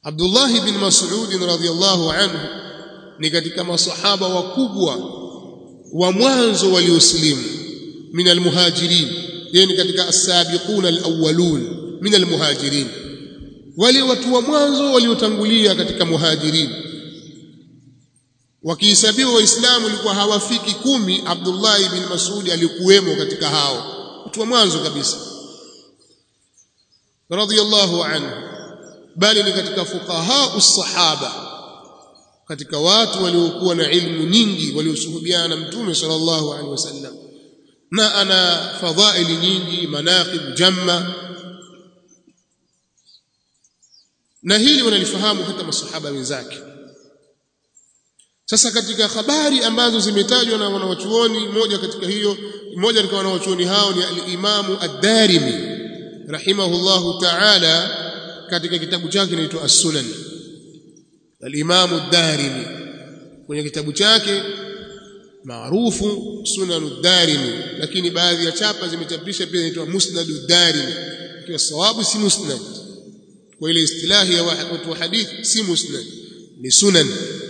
Abdullah bin Mas'ud radhiyallahu anhu ni katika masahaba wakubwa wa mwanzo walioslimu min almuhajirin yeye ni katika as-sabiquna al-awwalun min almuhajirin wale watu wa mwanzo waliotangulia katika muhajirin wakihesabiwa waislamu walikuwa hawafiki kumi Abdullah ibn Mas'ud alikuwemo katika hao watu wa mwanzo kabisa radhiyallahu anhu bali ni katika fuqaha us-sahaba katika watu waliokuwa na ilmu nyingi waliosuhubiana na mtume sallallahu alaihi wasallam na ana fadhaili nyingi manaqib jamma na hili wanalifahamu hata masahaba wenzake sasa katika habari ambazo zimetajwa na wanawachuoni moja katika hiyo mmoja katika wanawachuoni hao ni al-Imamu ad-Darimi rahimahullahu ta'ala katika kitabu chake kinaitwa As-Sunan al-Imamu ad-Darimi kwenye kitabu chake maarufu Sunan ad-Darimi lakini baadhi ya chapa zimechapisha pia inaitwa Musnad ad-Darimi ikiwa sawabu si musnad kwa ile istilahi ya watu wa hadithi si musnad ni sunan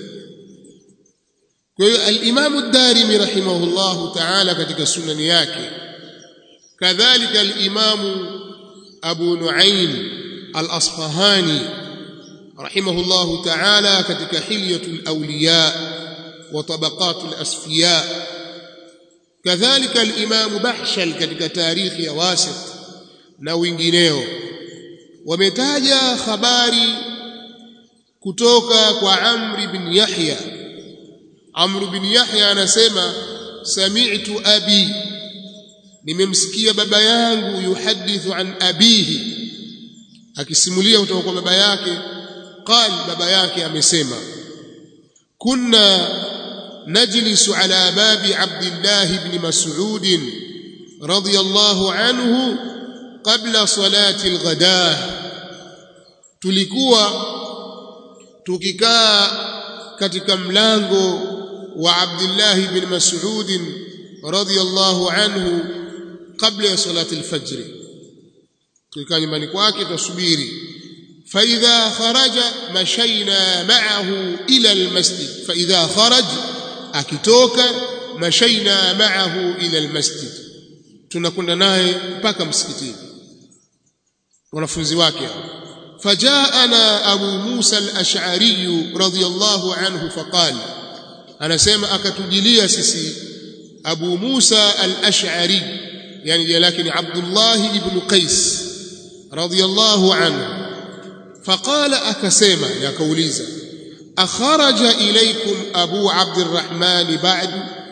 kwa hiyo al-Imam ad-Darimi rahimahullahu ta'ala katika sunani yake kadhalika al-Imam Abu Nuaim al-Asfahani rahimahullahu ta'ala katika Hilyatul Awliya wa Tabaqatul Asfiya kadhalika al-Imam Bahshal katika tarikhi ya Wasit na wengineo wametaja habari kutoka kwa Amr bin Yahya Amr bin Yahya anasema sami'tu abi nimemsikia baba yangu yuhadithu an abihi akisimulia kutoka kwa baba yake qal baba yake amesema kunna najlisu ala babi Abdullah ibn Mas'ud radiyallahu anhu qabla salati al-ghadah tulikuwa tukikaa katika mlango wa Abdullah ibn Mas'ud radiyallahu anhu kabla ya salati al-fajr tulikaa nyumbani kwake tusubiri فإذا خرج مشينا معه إلى المسجد فإذا خرج akitoka مشينا معه إلى المسجد tunakwenda naye mpaka msikitini wanafunzi wake فجاءنا أبو موسى الأشعري رضي الله عنه فقال أنا سيما أكتجلي سيسي أبو موسى الأشعري يعني لكن عبد الله بن قيس رضي الله عنه فقال أكسيما يا كوليزا أخرج إليكم أبو عبد الرحمن بعد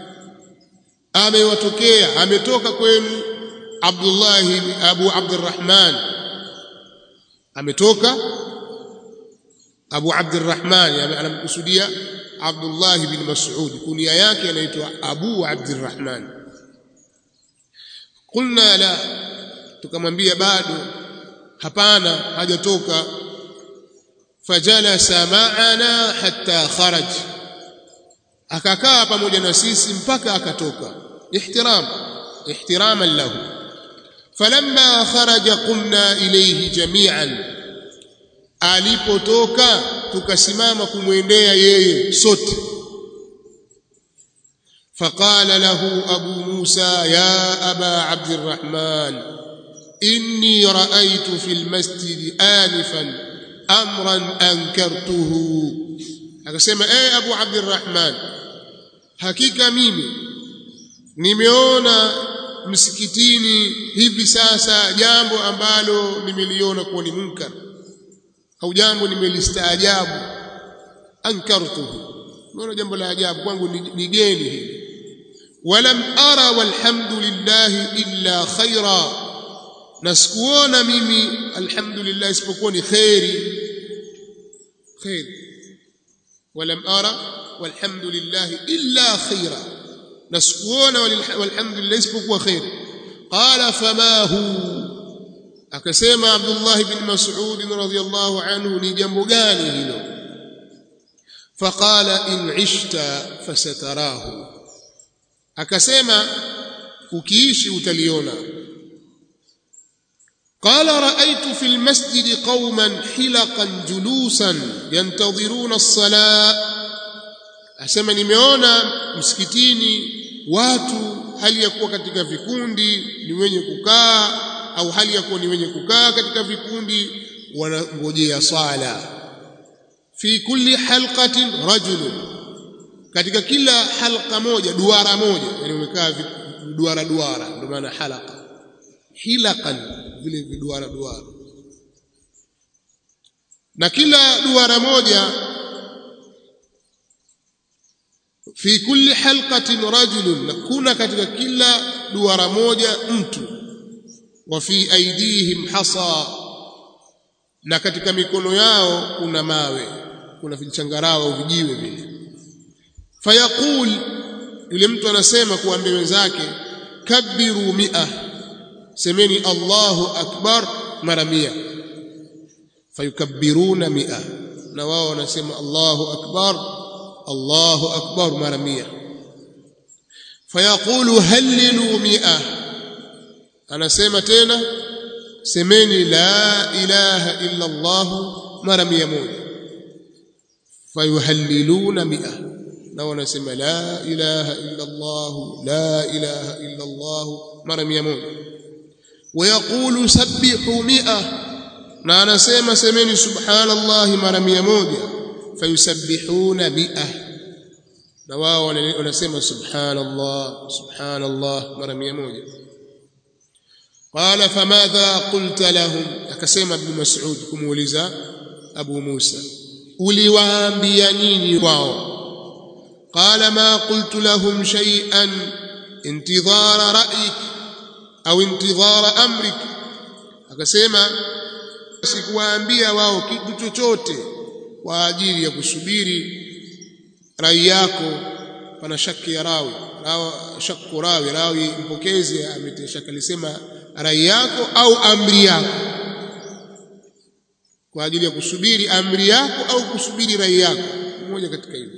amewatokea ametoka kwenu Abdullah Abu Abdurrahman ametoka Abu Abdurrahman anamkusudia Abdullah bin Mas'ud kunia yake anaitwa Abu Abdurrahman qulna la tukamwambia bado hapana hajatoka fajalasa ma'ana hatta kharaj akakaa pamoja na sisi mpaka akatoka ihtiram ihtiraman lahu falamma kharaja qumna ilayhi jami'an alipotoka tukasimama kumwendea yeye sote فقال له أبو موسى يا أبا عبد الرحمن إني رأيت في المسجد آنفا أمرا أنكرته akasema eh Abu Abdurrahman hakika mimi nimeona msikitini hivi sasa jambo ambalo nimeliona kuwa ni munkar au jambo nimelistaajabu ankartuhu naona jambo la ajabu kwangu ni geni hili walam ara walhamdulillah illa khaira na sikuona mimi alhamdulillah isipokuwa ni khairi khairi ولم أرى والحمد لله إلا خيرا نسكون والحمد لله اسبق خير قال فما هو أكسيما عبد الله بن مسعود رضي الله عنه نجم هنا فقال إن عشت فستراه أكسيما ukiishi utaliona قال رأيت في المسجد قوما حلقا جلوسا ينتظرون الصلاة asema nimeona msikitini watu hali ya kuwa katika vikundi ni wenye kukaa au hali ya kuwa ni wenye kukaa katika vikundi wanangojea swala fi kulli halqatin rajulun katika kila halqa moja duara moja yani umekaa duara duara ndio maana halqa hilaqan vile viduara duara na kila duara moja fi kulli halqatin rajulun na kuna katika kila duara moja mtu wa fi aidihim hasa na katika mikono yao kuna mawe kuna vichangarao au vijiwe vile fayaqul yule mtu anasema kuambia wenzake kabbiru mi'a semeni Allahu akbar mara mia fayukabbiruna mi'a na wao wanasema Allahu akbar Allahu akbar mara mia fayaqulu hallilu mi'a anasema tena semeni la ilaha illa Allah mara mia moja fayuhalliluna mi'a na wanasema la ilaha illa Allah la ilaha illa Allah mara mia moja ويقول سبحوا مئة na anasema semeni subhanallah mara mia moja fayusabbihuna mi'a na wao wanasema subhanallah subhanallah mara mia moja qala famadha qulta lahum akasema ibn mas'ud kumuuliza abu musa uliwaambia nini wao qala ma qultu lahum shay'an intidhara ra'yik au intidhara amrik akasema sikuwaambia wao kitu chochote kwa ajili ya kusubiri rai yako pana shaki ya rawi rawi shakku rawi rawi mpokezi ameteshaka alisema rai yako au amri yako kwa ajili ya kusubiri amri yako au kusubiri rai yako mmoja katika hivyo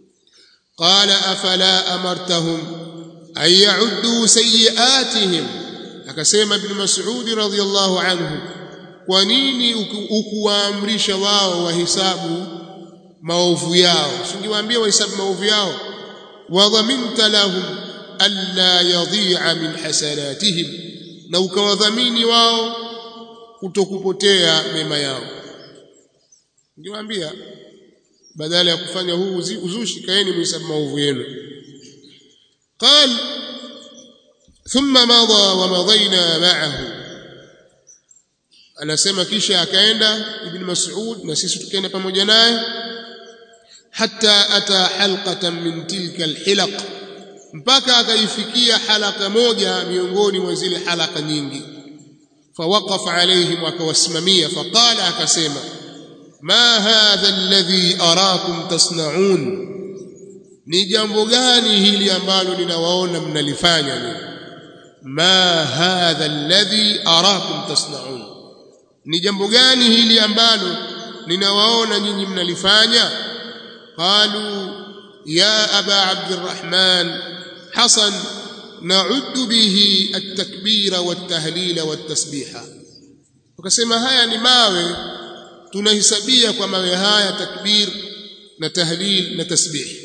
qala afala amartahum an ya'uddu sayyi'atihim akasema ibn Mas'ud radhiyallahu anhu kwa nini ukuwaamrisha wao wahesabu maovu yao singewaambia wahesabu maovu yao wadhaminta lahum alla yadhi'a min hasanatihim na ukawadhamini wao kutokupotea mema yao ningewaambia badala ya kufanya huu uzushi kaeni mhesabu maovu yenu قال ثم مضى ومضينا معه anasema kisha akaenda ibn Mas'ud na sisi tukaenda pamoja naye hatta ata halqatan min tilka alhilaq mpaka akaifikia halaka moja miongoni mwa zile halaka nyingi fawaqafa alaihim akawasimamia faqala akasema ma hadha alladhi arakum tasna'un ni jambo gani hili ambalo ninawaona mnalifanya mimi ma hadha alladhi arakum tasna'un ni jambo gani hili ambalo ninawaona nyinyi mnalifanya qalu ya aba abdurrahman hasan na'uddu bihi at-takbira wat-tahlila wat-tasbiha wakasema haya ni mawe tunahesabia kwa mawe haya takbir na tahlil na tasbih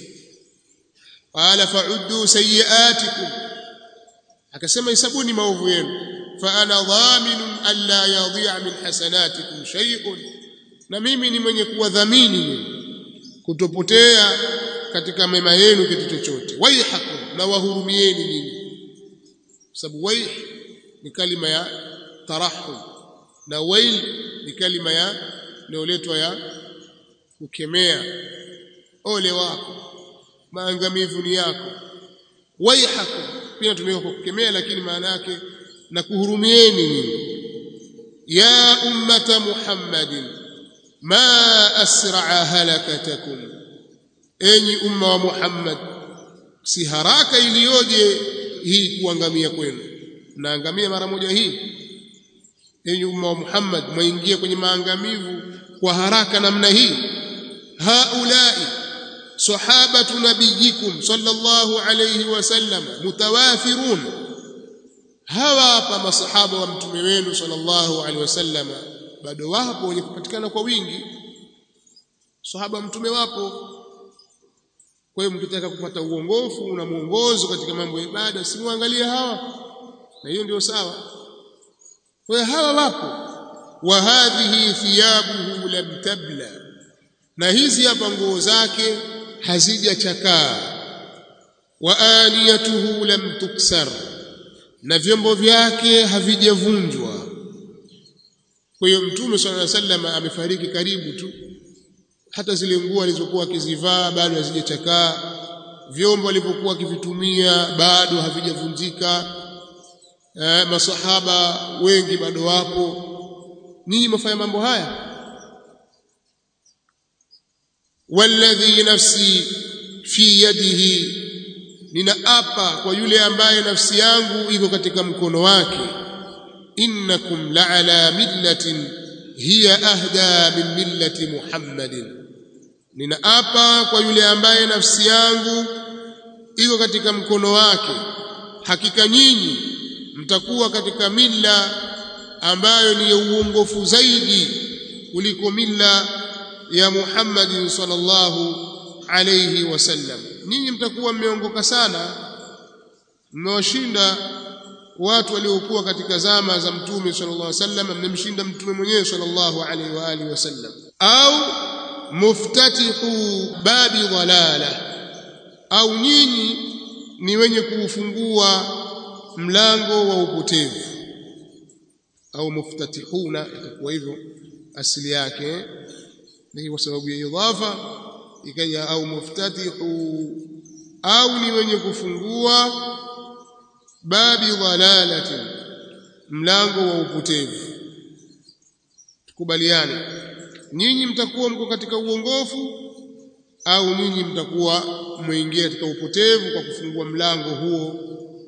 qala fa'uddu sayyi'atikum akasema hesabuni maovu yenu fa ana dhaminun alla yadhi'a min hasanatikum shay'un na mimi ni mwenye kuwadhamini kutopotea katika mema yenu kitu chochote waihakum na wahurumieni nyinyi sababu waih ni kalima ya tarahum na wail ni kalima ya inayoletwa ya kukemea ole wako maangamivu ni yako waihakum pia tumeweka kwa kukemea lakini maana yake na kuhurumieni nyinyi ya ummata muhammadin ma asra'a halakatakum enyi umma wa muhammad si haraka iliyoje hii kuangamia kwenu naangamia mara moja hii enyi umma wa muhammad mwaingia kwenye maangamivu kwa haraka namna hii haulai sahabatu nabiyikum sallallahu alayhi wasallam mutawafirun hawa hapa masahaba wa mtume wenu sallallahu alaihi wasallam bado wapo wenye kupatikana kwa wingi sahaba wa mtume wapo kwa hiyo mkitaka kupata uongofu na mwongozo katika mambo ya ibada simwangalie hawa na hiyo ndio sawa kwa hiyo hawa wapo wa hadhihi thiyabuhu lam tabla na hizi hapa nguo zake hazijachakaa wa aniyatuhu lam tuksar na vyombo vyake havijavunjwa kwa hiyo mtume swalla sallam amefariki karibu tu hata zile nguo alizokuwa akizivaa bado hazijachakaa vyombo alivyokuwa akivitumia bado havijavunjika eh, masahaba wengi bado wapo ninyi mfanya mambo haya walladhi nafsi fi yadihi ninaapa kwa yule ambaye nafsi yangu iko katika mkono wake innakum la'ala millatin hiya ahda min millati muhammadin ninaapa kwa yule ambaye nafsi yangu iko katika mkono wake hakika nyinyi mtakuwa katika milla ambayo ni ya uongofu zaidi kuliko milla ya Muhammadin sallallahu alayhi wasallam nyinyi mtakuwa mmeongoka sana mmewashinda watu waliokuwa katika zama za mtume sallallahu alayhi wasallam mmemshinda mtume mwenyewe sallallahu alayhi wa alihi wasallam au muftatihu babi dhalala au nyinyi ni wenye kuufungua mlango wa upotevu au muftatihuna itakuwa hivyo asili yake ni kwa sababu ya idhafa ikaja au muftatihu au ni wenye kufungua babi dhalalati mlango wa upotevu tukubaliane nyinyi mtakuwa mko katika uongofu au nyinyi mtakuwa mwingia katika upotevu kwa kufungua mlango huo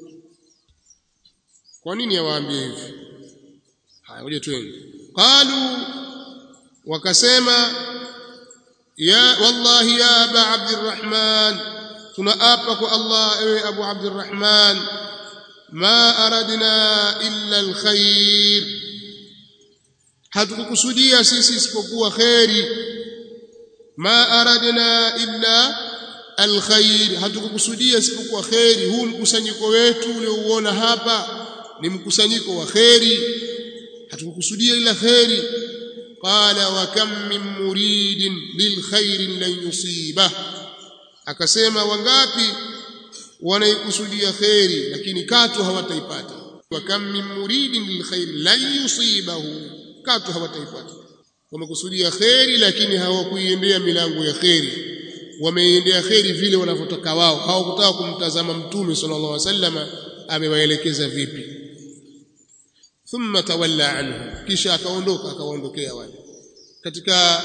kwa nini awaambie hivi haya ngoja twende qalu wakasema ya wallahi ya aba abdirrahman tunaapa kwa Allah ewe abu abdirrahman ma aradna illa alkhair hatukukusudia sisi isipokuwa khairi ma aradna illa alkhair hatukukusudia isipokuwa khairi huu mkusanyiko wetu uliouona hapa ni mkusanyiko wa khairi hatukukusudia ila khairi qala wa kam min muridin lilkhairi lan yusiba akasema wangapi wanaikusudia khairi lakini katu hawataipata wa kam min muridin lilkhairi lan yusibahu katu hawataipata wamekusudia khairi lakini hawakuiendea milango ya khairi wameiendea khairi vile wanavyotaka wao hawakutaka kumtazama mtume sallallahu alaihi wasallam amewaelekeza vipi thumma tawalla anhu kisha akaondoka akawaondokea wale katika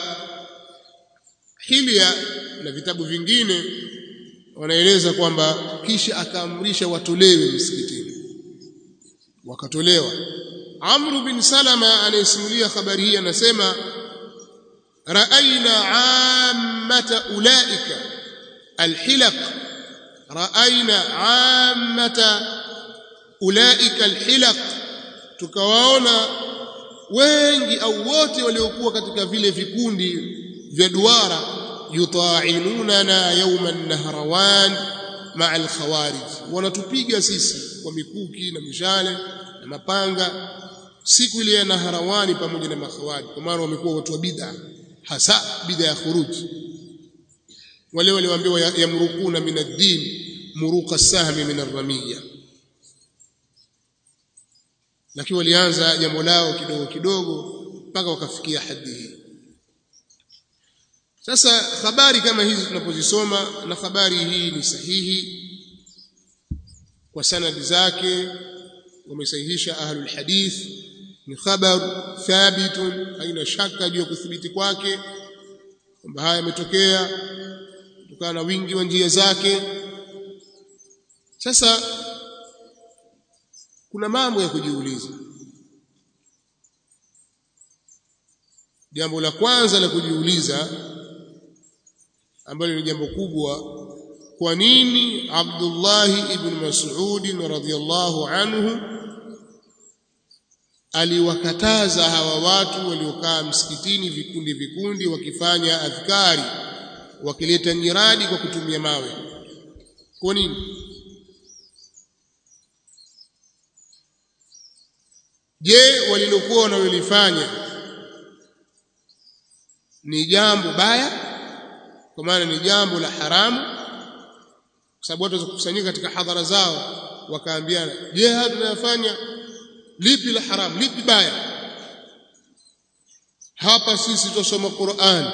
hilya na vitabu vingine wanaeleza kwamba kisha akaamrisha watolewe msikitini wakatolewa Amr bin Salama anayesimulia habari hii anasema raaina ammata ulaika alhilaq raaina ammata ulaika alhilaq tukawaona wengi au wote waliokuwa katika vile vikundi vya duara yuta'inunana yawma an-nahrawan ma'a al-khawarij wanatupiga sisi kwa mikuki na mishale na mapanga siku ile ya Naharawani pamoja na makhawarij kwa maana wamekuwa watu wa bid'a hasa bid'a ya khuruj wale walioambiwa yamrukuna min ad-din muruqa sahmi min ar-ramiyya lakini walianza jambo lao kidogo kidogo mpaka wakafikia hadi hii sasa habari kama hizi tunapozisoma na habari hii ni sahihi kwa sanadi zake wamesahihisha ahlul hadith ni khabar thabitun haina shaka juu ya kuthibiti kwake kwamba haya yametokea kutokana na wingi wa njia zake sasa kuna mambo ya kujiuliza jambo la kwanza la kujiuliza ambalo ni jambo kubwa kwa nini Abdullah ibn Mas'ud radhiyallahu anhu aliwakataza hawa watu waliokaa msikitini vikundi vikundi wakifanya adhkari wakileta nyiradi kwa kutumia mawe kwa nini je walilokuwa wanalolifanya ni jambo baya kwa maana ni jambo la haramu kwa sababu watu wakusanyika katika hadhara zao wakaambiana je haya tunayofanya lipi la haramu lipi baya hapa sisi tusoma Qur'an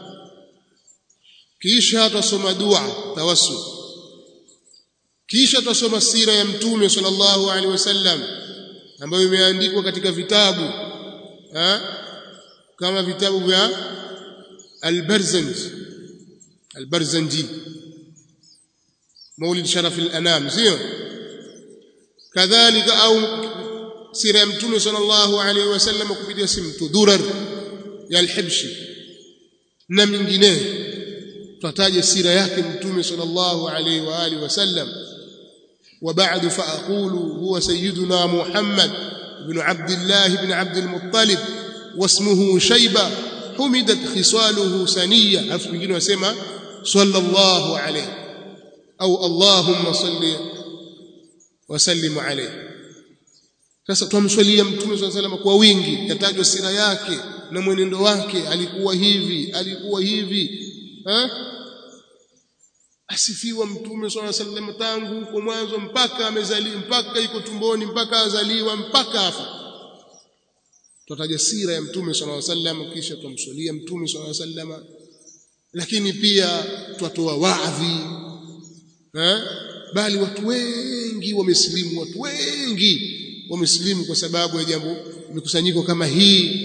kisha tutasoma dua tawassul kisha tutasoma sira ya mtume sallallahu alaihi wasallam ambayo imeandikwa katika vitabu ha? kama vitabu vya al-Barzanji al-Barzanji Maulid Sharaf al-Anam sio kadhalika au sira ya mtume sallallahu alaihi wasallam kupitia simtu durar ya al-Hibshi na mingineyo tutaje sira yake mtume sallallahu alaihi wa alihi wasallam وبعد فأقول هو سيدنا محمد بن عبد الله بن عبد المطلب واسمه شيبة حمدت خصاله سنية عرفت بيجينا وسمى صلى الله عليه أو اللهم صل وسلم عليه sasa tumswalia mtume swalla sallam kwa wingi katajwa sira yake na mwenendo wake alikuwa hivi alikuwa hivi ha? asifiwa mtume swalla sallam tangu huko mwanzo mpaka amezaliwa mpaka iko tumboni mpaka azaliwa mpaka afa tutataja sira ya mtume swalla sallam kisha tumswalia mtume swalla sallam lakini pia twatoa waadhi eh bali watu wengi wamesilimu watu wengi wamesilimu kwa sababu ya jambo mikusanyiko kama hii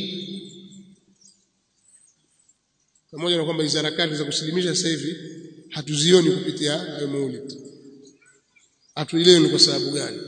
pamoja na kwamba hizo harakati za kusilimisha sasa hivi hatuzioni kupitia hayo maulid hatuelewi ni kwa sababu gani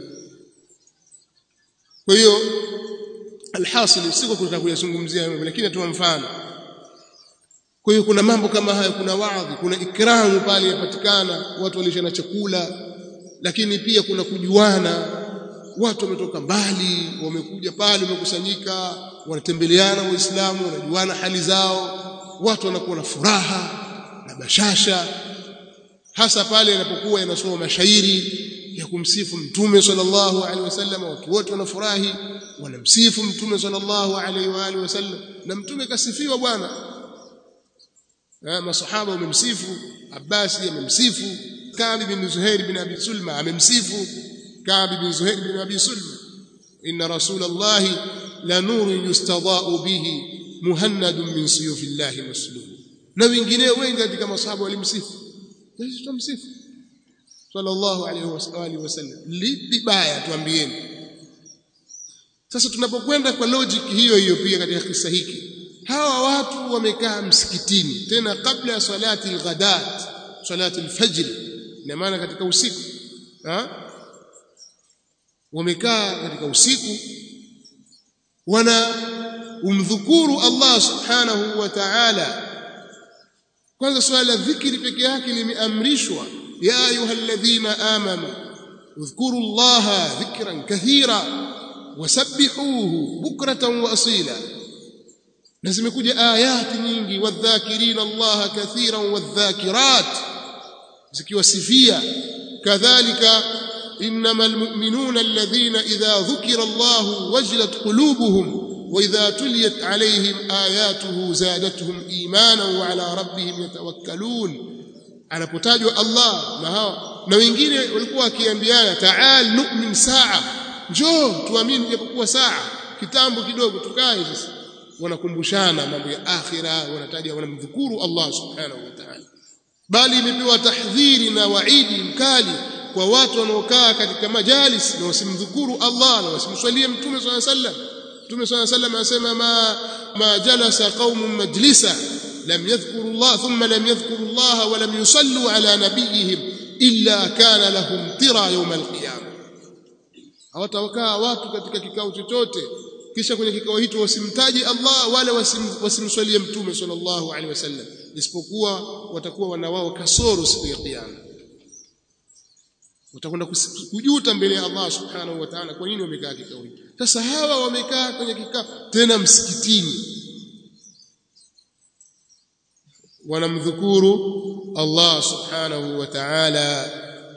kwa hiyo alhasil siko kutaka kuyazungumzia hayo lakini atoa mfano kwa hiyo kuna mambo kama hayo kuna waadhi kuna ikramu pale yapatikana watu walishana chakula lakini pia kuna kujuana watu wametoka mbali wamekuja pale wamekusanyika wanatembeleana waislamu wanajuana hali zao watu wanakuwa na furaha na bashasha hasa pale yanapokuwa yanasoma mashairi ya kumsifu mtume sallallahu alaihi wasallam watu wote wanafurahi wanamsifu mtume sallallahu alaihi wa alihi wasallam na mtume kasifiwa bwana masahaba wamemsifu Abbasi amemsifu Ka'b bin Zuhair bin Abi Sulma amemsifu Ka'b bin Zuhair bin Abi Sulma inna rasulullah la nurun yustada'u bihi muhannadun min suyufillahi maslul na wengineo wengi katika masahaba walimsifu sisi tumsifu sallallahu alaihi wasallam lipi baya tuambieni sasa tunapokwenda kwa logic hiyo hiyo pia katika kisa hiki hawa watu wamekaa msikitini tena kabla ya salati al-ghadat salati al-fajr ina maana katika usiku ha? wamekaa katika usiku wana umdhukuru Allah subhanahu wa ta'ala kwanza swala la dhikri peke yake limeamrishwa ya ayyuhalladhina amanu udhkuru Allah dhikran kathira wasabbihuhu bukratan wa asila na zimekuja ayati nyingi wadhakirina Allah kathiran wadhakirat zikiwasifia kadhalika innamal mu'minuna alladhina idha dhukira Allah wajilat qulubuhum وإذا تليت عليهم آياته زادتهم إيمانا وعلى ربهم يتوكلون anapotajwa Allah na hao na wengine walikuwa wakiambiana taal nu'min saa njoo tuamini japokuwa saa kitambo kidogo tukae sasa wanakumbushana mambo ya akhira wanataja wanamdhukuru Allah subhanahu wa ta'ala bali imepewa tahdhiri na waidi mkali kwa watu wanaokaa katika majalis na wasimdhukuru Allah na wasimswalie mtume swalla sallam mtume swalla sallam anasema ma ma jalasa qaumun majlisa lam yadhkuru Allah thumma lam yadhkuru Allah wa lam yusallu ala nabiyihim illa kana lahum tira yawm alqiyamah hawatawakaa watu katika kikao chochote kisha kwenye kikao hicho wasimtaji Allah wala wasim, wasimswalie mtume sallallahu alaihi wasallam isipokuwa watakuwa wana wao kasoro siku ya kiyama utakwenda kujuta mbele ya Allah subhanahu wa ta'ala kwa nini wamekaa kikao hiki sasa hawa wamekaa kwenye kikao tena msikitini wanamdhukuru Allah subhanahu wa ta'ala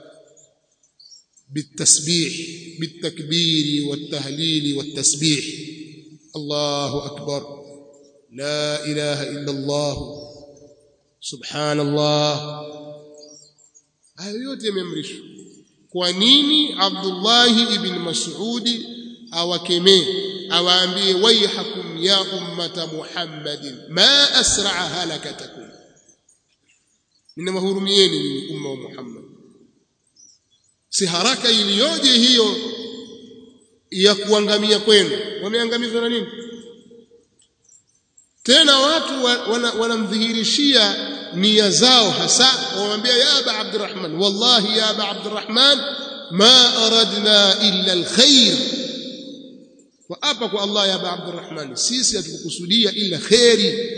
بالتسبيح بالتكبير والتهليل والتسبيح الله أكبر لا إله إلا الله سبحان الله hayo yote yameamrishwa kwa nini Abdullah ibn Mas'ud awakemee awaambie waihakum ya ummata Muhammadin ma asra'a halakatakum ninawahurumieni nyinyi umma wa Muhammad si haraka iliyoje hiyo ya kuangamia kwenu wameangamizwa na nini tena watu wanamdhihirishia wana nia zao hasa wamwambia ya aba abdurrahman wallahi ya aba abdurrahman ma aradna illa alkhair wa hapa kwa Allah ya aba abdurrahman sisi hatukukusudia illa khairi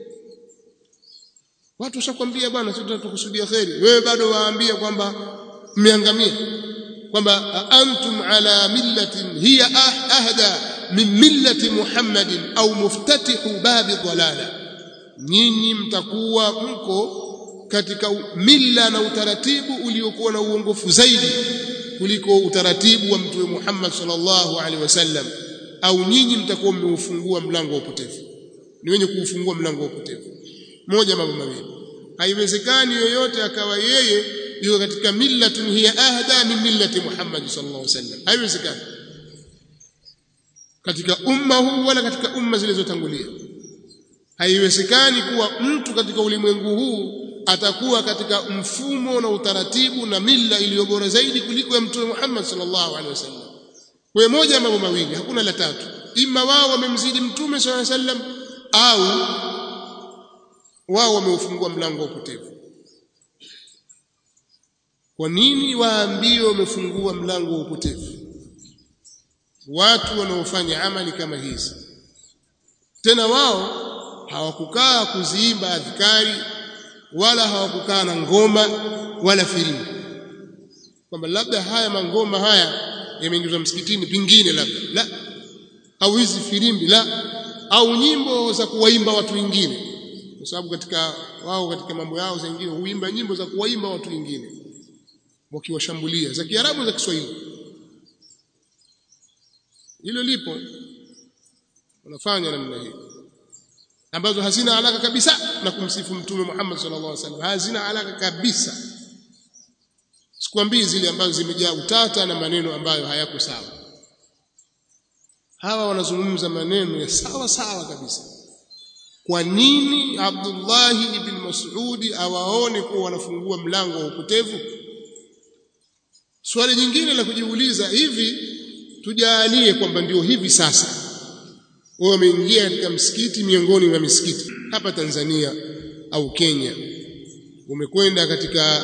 watu washakwambia bwana sisi tunatukusudia khairi wewe bado waambia kwamba mmeangamia kwamba antum ala millatin hiya ahda min millati Muhammadin au muftatihu babi dhalala nyinyi mtakuwa mko katika milla na utaratibu uliokuwa na uongofu zaidi kuliko utaratibu wa mtume Muhammad sallallahu alaihi wasallam au nyinyi mtakuwa mmeufungua mlango wa upotevu ni wenye kuufungua mlango wa upotevu moja mambo mawili haiwezekani yoyote akawa yeye yuko katika millatun hiya ahda min millati Muhammad sallallahu alaihi wasallam haiwezekani katika umma huu wala katika umma zilizotangulia haiwezekani kuwa mtu katika ulimwengu huu atakuwa katika mfumo na utaratibu na mila iliyo bora zaidi kuliko ya mtume Muhammad sallallahu alaihi wasallam kwa moja mambo mawili hakuna la tatu ima wao wamemzidi mtume sallallahu alaihi wasallam au wao wameufungua mlango wa upotevu kwa nini waambie wamefungua mlango wa upotevu watu wanaofanya amali kama hizi tena wao hawakukaa kuziimba adhikari wala hawakukaa na ngoma wala filimbi kwamba labda haya mangoma haya yameingizwa msikitini pingine labda la au hizi filimbi la au nyimbo za kuwaimba watu wengine kwa sababu katika wao katika mambo yao zingine huimba nyimbo za kuwaimba watu wengine wakiwashambulia za Kiarabu za Kiswahili hilo lipo wanafanya namna hiyo ambazo hazina alaka kabisa na kumsifu mtume Muhammad sallallahu alaihi wasallam hazina alaka kabisa sikwambii zile ambazo zimejaa utata na maneno ambayo hayako sawa hawa wanazungumza maneno ya sawa sawa kabisa kwa nini Abdullah ibn Mas'ud awaone kuwa wanafungua mlango wa upotevu swali jingine la kujiuliza hivi tujalie kwamba ndio hivi sasa wao wameingia katika msikiti miongoni mwa misikiti hapa Tanzania au Kenya umekwenda katika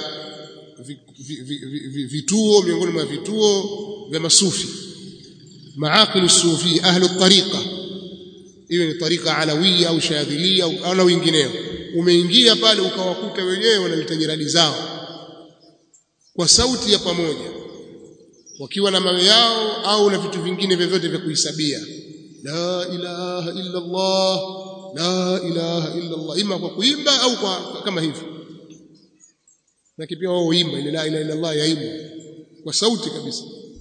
vituo miongoni mwa vituo vya masufi maaqil sufi ahli tariqa iwe ni tariqa alawia au shadhilia au na wengineo umeingia pale ukawakuta wenyewe wanaleta jirani zao kwa sauti ya pamoja wakiwa na mawe yao au na vitu vingine vyovyote vya kuhisabia la ilaha illa Allah la ilaha illa Allah ima kwa kuimba au kwa kama hivi na pia wao uimba ile la ilaha illa Allah yaimba kwa sauti kabisa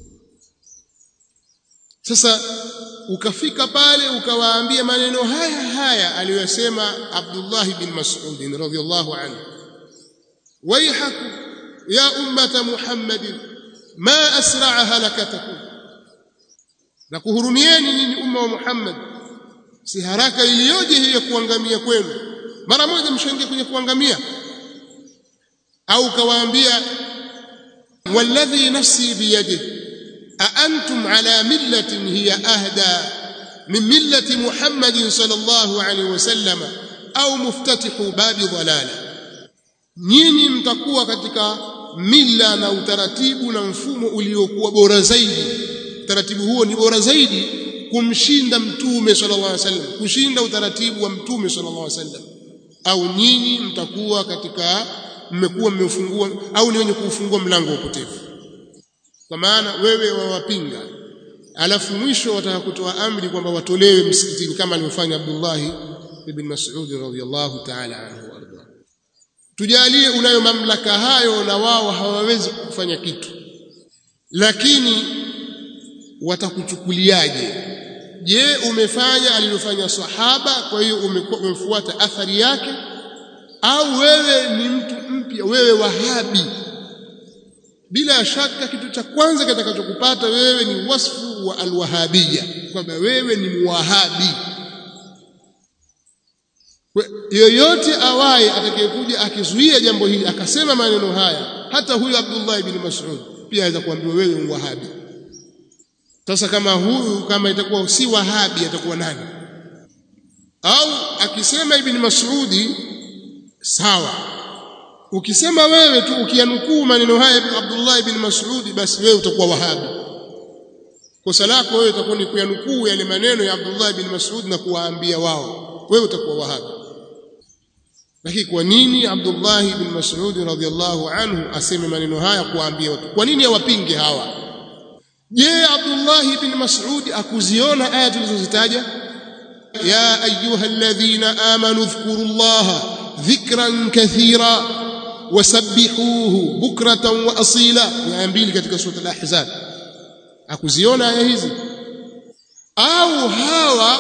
sasa ukafika pale ukawaambia maneno haya haya aliyosema Abdullah bin Mas'ud radhiyallahu anhu waihakum ya ummata Muhammadin ma asra'a halakatakum na kuhurumieni nyinyi umma wa Muhammad si haraka iliyoje hiyo kuangamia kwenu mara moja mshaingia kwenye kuangamia au kawaambia walladhi nafsi biyadihi a antum ala millatin hiya ahda min millati Muhammadin sallallahu alaihi wasallam au muftatihu babi dhalala nyinyi mtakuwa katika mila na utaratibu na mfumo uliokuwa bora zaidi utaratibu huo ni bora zaidi kumshinda mtume sallallahu alaihi wasallam kushinda utaratibu wa mtume sallallahu alaihi wasallam au nyinyi mtakuwa katika mmekuwa mmefungua au ni wenye kufungua mlango wa upotevu kwa maana wewe wawapinga alafu mwisho wataka kutoa amri kwamba watolewe msikitini kama alivyofanya Abdullah ibn Mas'ud radhiyallahu ta'ala anhu warda tujalie unayo mamlaka hayo na wao hawawezi kufanya kitu lakini watakuchukuliaje je umefanya alilofanya sahaba kwa hiyo umefuata athari yake au wewe ni mtu mpya wewe wahabi bila shaka kitu cha kwanza kitakachokupata wewe ni wasfu wa alwahabia kwamba wewe ni muwahabi yoyote awaye atakayekuja akizuia jambo hili akasema maneno haya hata huyu Abdullah ibn Mas'ud pia aweza kuambiwa wewe ni wahabi sasa kama huyu kama itakuwa si wahabi atakuwa nani au akisema ibn Mas'udi sawa ukisema wewe tu ukianukuu maneno haya ya Abdullah ibn Mas'ud basi wewe utakuwa wahabi kosa lako wewe itakuwa ni kuyanukuu yale maneno ya Abdullah ibn Mas'ud na kuwaambia wao wewe utakuwa wahabi lakini kwa nini Abdullah ibn Mas'ud radhiyallahu anhu aseme maneno haya kuwaambia watu kwa nini awapinge hawa je Abdullah ibn Mas'ud akuziona aya tulizozitaja ya ayuha alladhina amanu dhkurullaha dhikran kathira wasabbihuhu bukratan wa asila aya mbili katika sura al-ahzab akuziona aya hizi au hawa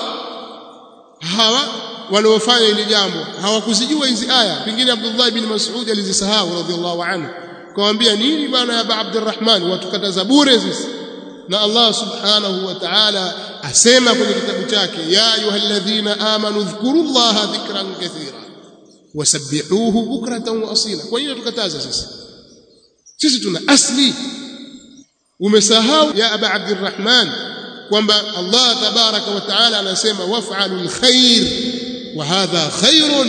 hawa waliofanya hili jambo hawakuzijua hizi aya pengine Abdullah ibn Mas'ud alizisahau radhiallahu anhu kawaambia nini bwana ya Abdurrahman watukataza bure sisi na Allah subhanahu wa ta'ala asema kwenye kitabu chake ya ayyuhalladhina amanu dhkurullaha dhikran kathira wasabbihuhu bukratan wa asila kwa hiyo tukataza sisi sisi tuna asli umesahau ya aba abdurrahman kwamba Allah tabaraka wa taala anasema waf'alu alkhair wa hadha khairun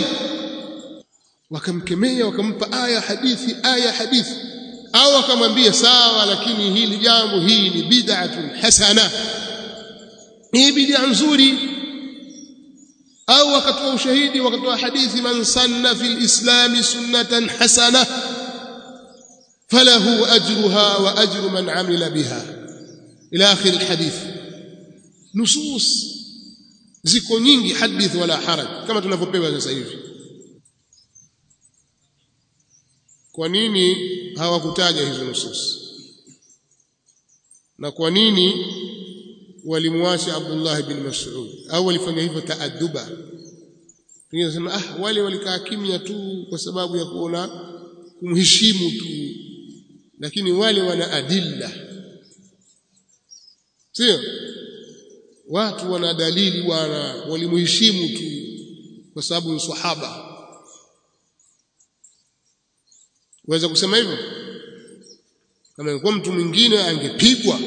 wakamkemea wakampa aya hadithi aya hadithi au akamwambia sawa lakini hili jambo hii ni bid'atun hasana hii bid'a nzuri au wakatoa ushahidi wakatoa hadithi man sanna fil islam sunnatan hasana falahu ajruha wa ajru man amila biha ila akhir alhadith nusus ziko nyingi hadith wala haraj kama tunavyopewa sasa hivi kwa nini hawakutaja hizo nusus na kwa nini walimwacha Abdullah bin Mas'ud au walifanya hivyo taaduba pengine sema ah wale walikaa kimya tu kwa sababu ya kuona kumheshimu tu lakini wale wana adilla sio watu wana dalili bwana walimheshimu tu kwa sababu ni sahaba waweza kusema hivyo kama ingekuwa mtu mwingine angepigwa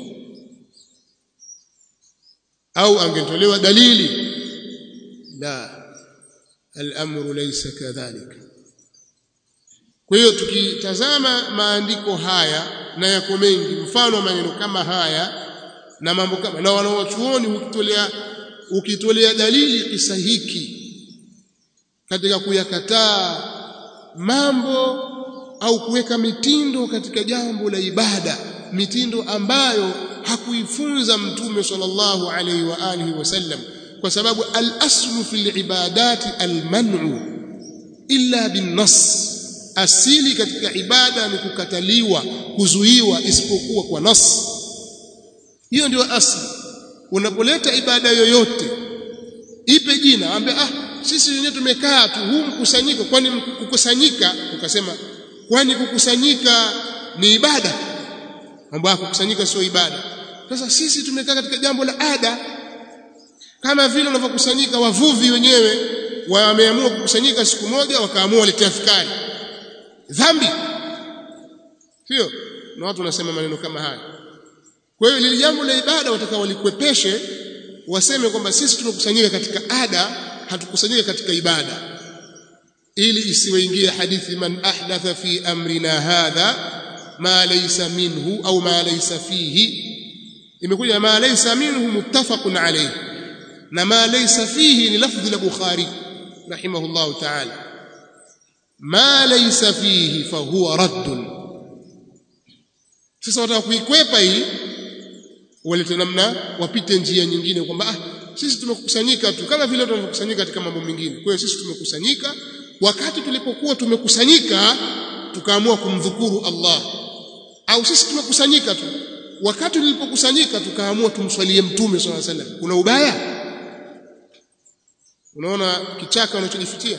au angetolewa dalili la al-amru laysa kadhalika kwa hiyo tukitazama maandiko haya na yako mengi mfano maneno kama haya na mambo kama na wanaochuoni ukitolea ukitolea dalili kisa hiki katika kuyakataa mambo au kuweka mitindo katika jambo la ibada mitindo ambayo hakuifunza mtume sallallahu alaihi wa alihi wasallam kwa sababu al-aslu fil ibadati al-man'u illa bin-nass asili katika ibada ni kukataliwa kuzuiwa isipokuwa kwa nas hiyo ndio asili unapoleta ibada yoyote ipe jina ambe ah sisi wenyewe tumekaa tu huu mkusanyiko kwani kukusanyika ukasema kwani kukusanyika ni ibada mambo ya kukusanyika sio ibada sasa sisi tumekaa katika jambo la ada kama vile wanavyokusanyika wavuvi wenyewe wameamua kukusanyika siku moja wakaamua waletea fikari dhambi sio na watu wanasema maneno kama haya kwa hiyo lile jambo la ibada watakao walikwepeshe waseme kwamba sisi tumekusanyika katika ada hatukusanyika katika ibada ili isiwaingie hadithi man ahdatha fi amrina hadha ma laysa minhu au ma laysa fihi imekuja ma laysa minhu muttafaqun alayhi na ma laysa fihi ni lafdhi la bukhari rahimahullah ta'ala ma laysa fihi fahuwa radd sasa wataka kuikwepa hii walete namna wapite njia nyingine kwamba ah sisi tumekusanyika tu kama vile tunavyokusanyika katika mambo mengine kwa hiyo sisi tumekusanyika wakati tulipokuwa tumekusanyika tukaamua kumdhukuru Allah au sisi tumekusanyika tu wakati tulipokusanyika tukaamua tumswalie mtume swalla sallam kuna ubaya unaona kichaka unachojifitia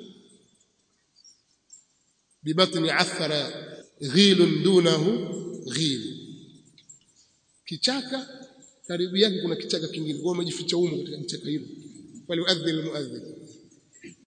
bibatni athara ghilun dunahu ghil kichaka karibu yake kuna kichaka kingine kwa umejificha humo katika kichaka hilo wale muadhdhin muadhdhin